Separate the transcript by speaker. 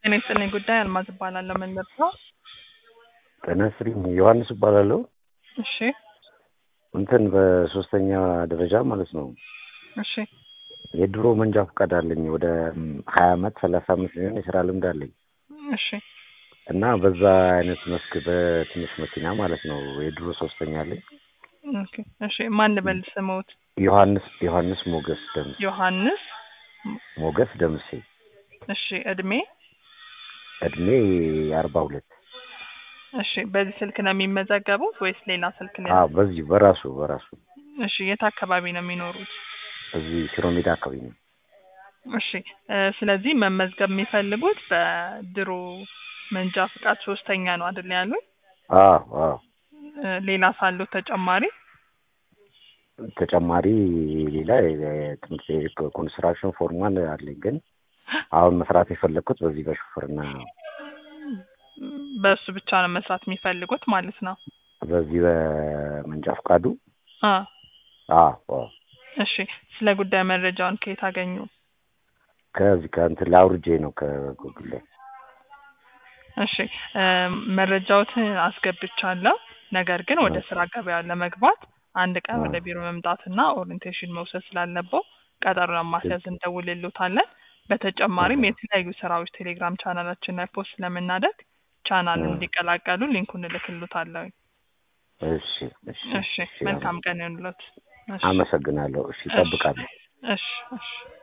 Speaker 1: ጤና ይስጥልኝ ጉዳይ አልማዝ እባላለሁ። መንገድ ነው።
Speaker 2: ጤና ይስጥልኝ ዮሐንስ እባላለሁ።
Speaker 1: እሺ
Speaker 2: እንትን በሶስተኛ ደረጃ ማለት ነው
Speaker 1: እሺ
Speaker 2: የድሮ መንጃ ፈቃድ አለኝ። ወደ ሀያ አመት ሰላሳ አመት ሊሆን የስራ ልምድ አለኝ
Speaker 1: እሺ
Speaker 2: እና በዛ አይነት መስክ በትንሽ መኪና ማለት ነው የድሮ ሶስተኛ አለኝ።
Speaker 1: ኦኬ እሺ ማን ልበል ስሞት?
Speaker 2: ዮሐንስ ዮሐንስ ሞገስ ደምሴ
Speaker 1: ዮሐንስ
Speaker 2: ሞገስ ደምሴ
Speaker 1: እሺ እድሜ
Speaker 2: እድሜ አርባ ሁለት
Speaker 1: እሺ በዚህ ስልክ ነው የሚመዘገቡት ወይስ ሌላ ስልክ ላይ?
Speaker 2: አዎ በዚህ በራሱ በራሱ
Speaker 1: እሺ የት አካባቢ ነው የሚኖሩት?
Speaker 2: እዚህ ሽሮ ሜዳ አካባቢ ነው።
Speaker 1: እሺ እ ስለዚህ መመዝገብ የሚፈልጉት በድሮ መንጃ ፍቃድ ሶስተኛ ነው አይደል ያሉኝ?
Speaker 2: አዎ አዎ
Speaker 1: እ ሌላ ሳሉት ተጨማሪ
Speaker 2: ተጨማሪ ሌላ የትምህርት ኮንስትራክሽን ፎርማል አለኝ ግን አሁን መስራት የፈለግኩት በዚህ በሹፍርና ነው።
Speaker 1: በእሱ ብቻ ነው መስራት የሚፈልጉት ማለት ነው።
Speaker 2: በዚህ በመንጃ ፈቃዱ
Speaker 1: አ
Speaker 2: አዎ አዎ
Speaker 1: እሺ ስለ ጉዳይ መረጃውን ከየት አገኙ?
Speaker 2: ከዚህ ከእንትን ላውርጄ ነው ከጉግል ላይ
Speaker 1: እሺ እ መረጃዎትን አስገብቻለሁ። ነገር ግን ወደ ስራ ገበያ ለመግባት አንድ ቀን ወደ ቢሮ መምጣትና ኦሪንቴሽን መውሰድ ስላለበው ቀጠሮ ለማስያዝ እንደውልሎታለን። በተጨማሪም የተለያዩ ስራዎች ቴሌግራም ቻናላችን ላይ ፖስት ስለምናደርግ ቻናሉን እንዲቀላቀሉ ሊንኩን እልክልዎታለሁ።
Speaker 2: እሺ እሺ
Speaker 1: እሺ መልካም ቀን ይሁንልዎት። እሺ
Speaker 2: አመሰግናለሁ። እሺ እጠብቃለሁ።
Speaker 1: እሺ እሺ